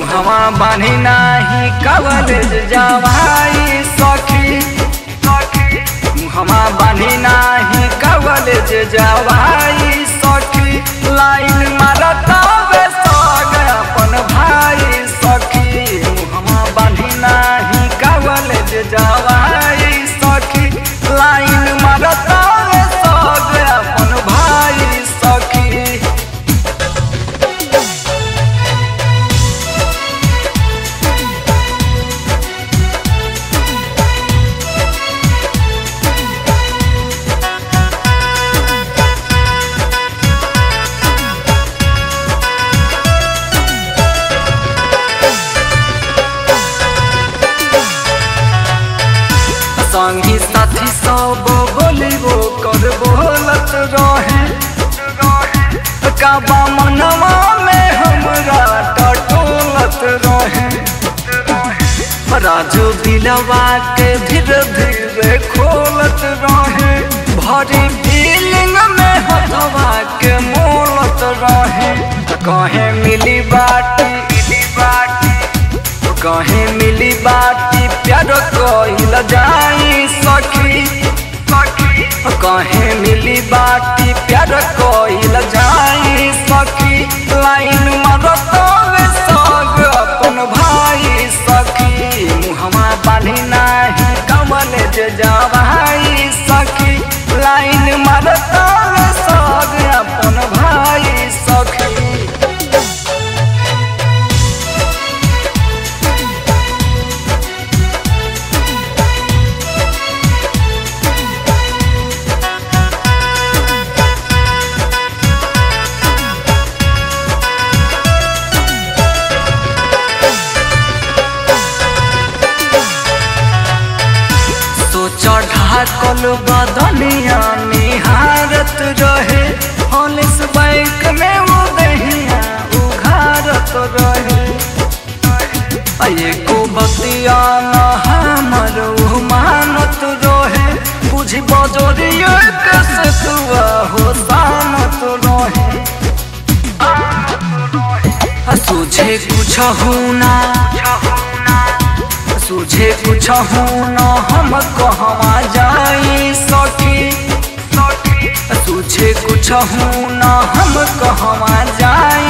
मुहवा बानी नाही कवलेज जवाई सखी मुहवा बानी नाही कवलेज जवाई सखी लाइन मारता बे सग अपन भाई सखी मुहवा बानी नाही कवलेज जवाई सखी लाइन मारता बे सग अपन भाई सखी संगी साथी सब बोली वो कर बोलत रहे काबा मनवा में हमरा टटोलत रहे राजू दिलवा के धीरे धीरे खोलत रहे भरी फीलिंग में हथवा के मोलत रहे कहे मिली बाटी मिली बाटी कहे मिली बाटी प्यार कइल जाई सखी सखी कहे मिली बाटी प्यार कइल जाई सखी लाइन मारत वे सग अपन भाई सखी मुहमा बानी नाही कमल जे जवाई सखी लाइन मारत वे सग अपन भाई सखी सोच ढाकल बदनिया निहारत रहे हॉलिस बैंक में वो दहिया उघारत रहे एको बतिया न हमर उ मानत रहे बुझी बजोरिया कैसे तुआ हो सानत रहे तुझे कुछ होना तुझे कुछ होना हम कहवा जाई सखी तुझे कुछ होना हम कहवा जाई